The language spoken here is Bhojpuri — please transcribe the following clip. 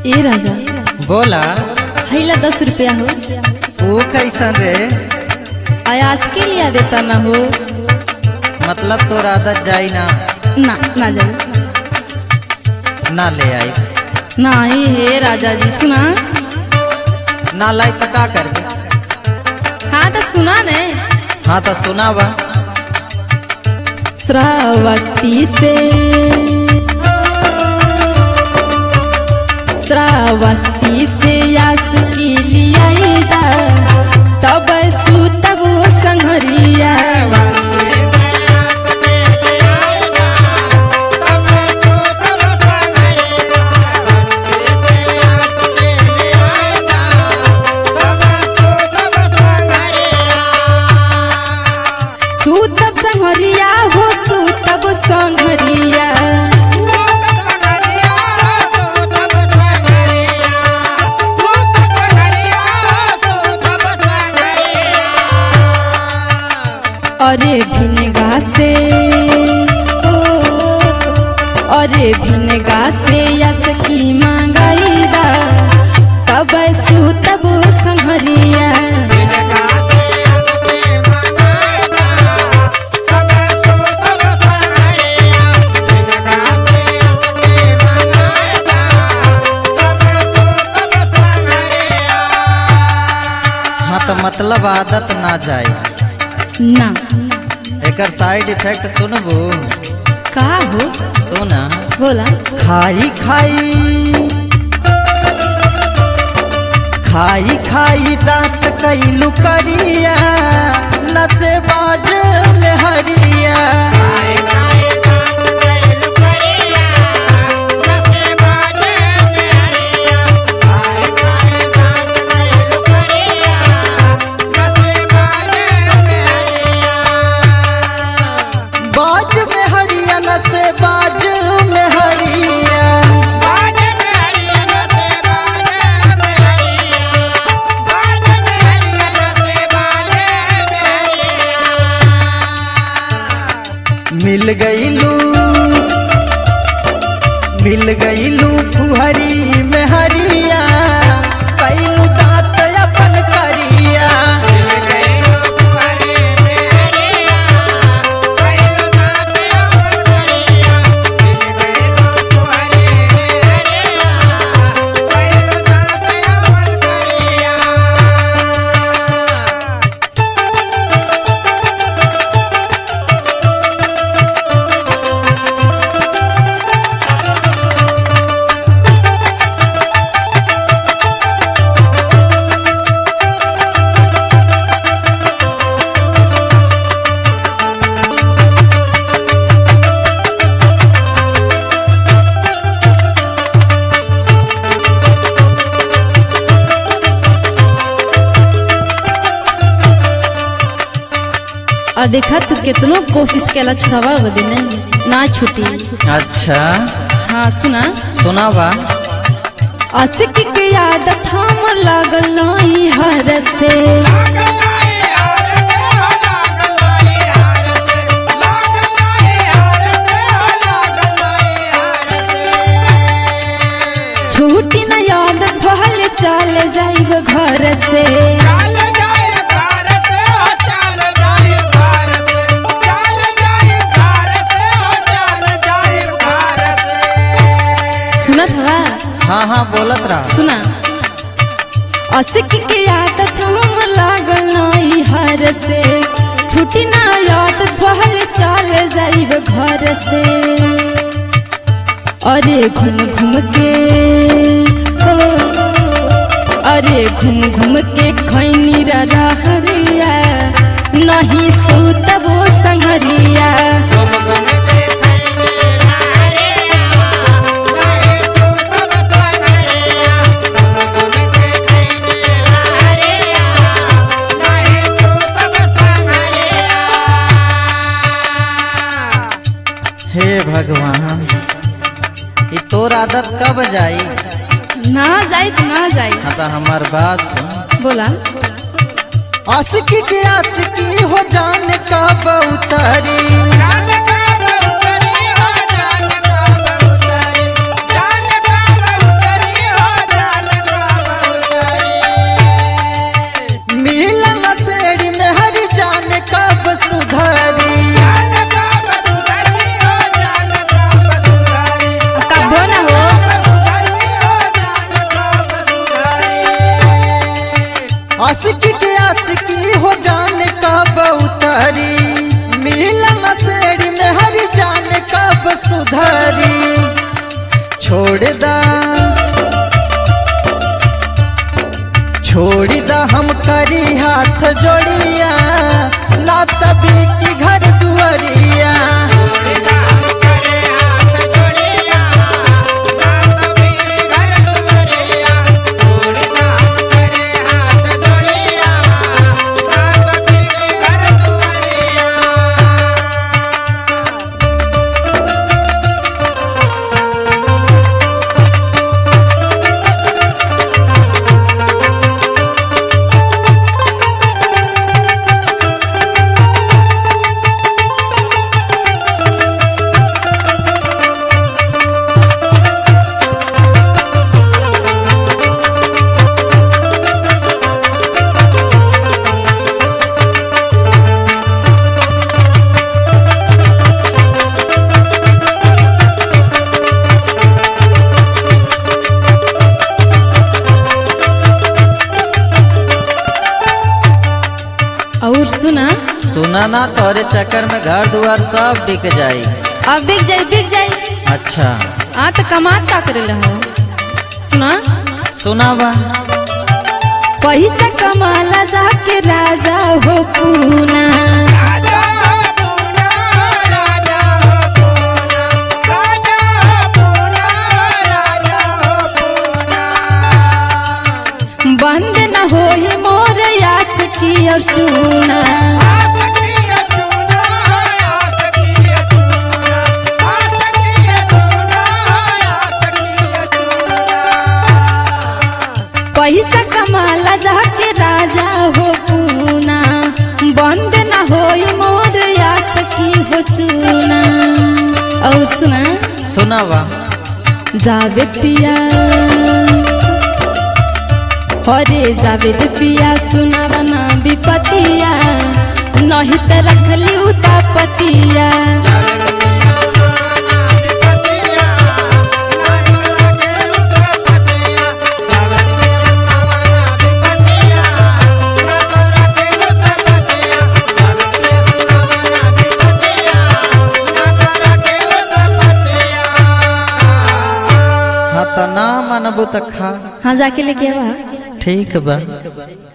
ए राजा बोला हैला दस रुपया हो वो कैसन रे आयास के लिया देता ना हो मतलब तोर आदत जाई ना ना ना जाए ना ले आई नहीं हे राजा जी सुना ना लाई तो का कर दे हाँ तो सुना ने हाँ तो सुना बा श्रावस्ती से श्रावस्ती से यास की लिया तब सुतब संघरिया सुतब संघरिया हो सुतब संघरिया अरे भिनगा से ओ, अरे भिनगा से यस की मांगाई दा तब सुतब संघरिया हाँ तो मतलब आदत ना जाए ना एकर साइड इफेक्ट सुनबू का हो सुना बोला खाई खाई खाई खाई दांत कैलू करिया नसे बाज में हरिया बाज में हरिया नसे बाज में हरिया मिल गईलू मिल गईलू फुहरी में हरिया कैलू दांत अपन करिया और देखा तू कितनो कोशिश केला छुड़ावा बदे ने ना छुटी अच्छा हाँ सुना सुना बा आशिक के आदत हम लागल नहीं हर से छूटी न आदत भले चल जाइब घर से सुनत हवा हाँ हाँ बोलत रहा सुना असिक के आदत हम लागल नहीं हर से छुट्टी ना आदत पहले चल जाइब घर से अरे घूम घूम के ओ, अरे घूम घूम के खैनी रहरिया नहीं सुतबो संगरिया हे भगवान ये तोर आदत कब जाई ना जाई तो ना जाई हाँ तो हमार बात सुन बोला आशिकी के आशिकी हो जाने कब उतरी जाने का उतरी हो जाने का आशिकी के आशिकी हो जाने कब उतरी मिलन सेड़ी में हर जाने कब सुधरी छोड़ दा छोड़ दा हम करी हाथ जोड़िया ना तभी की घर दुआरिया और सुना सुना ना तोरे चक्कर में घर दुआर सब बिक जाई अब बिक जाई बिक जाई अच्छा आ तो कमात का करे हो सुना सुना बा पैसा कमाला जाके राजा हो पूना बंद न होई मोर यास की और चूना पैसा कमाला जाके राजा हो पूना बंद न होई मोर यास की हो चूना और सुना सुना बा जावेद पिया हरे जावेद पिया सुनावा ना विपतिया नहीं त रखली उता पतिया हाँ तो ना मनबू तो खा हाँ जाके लेके आवा ठीक बा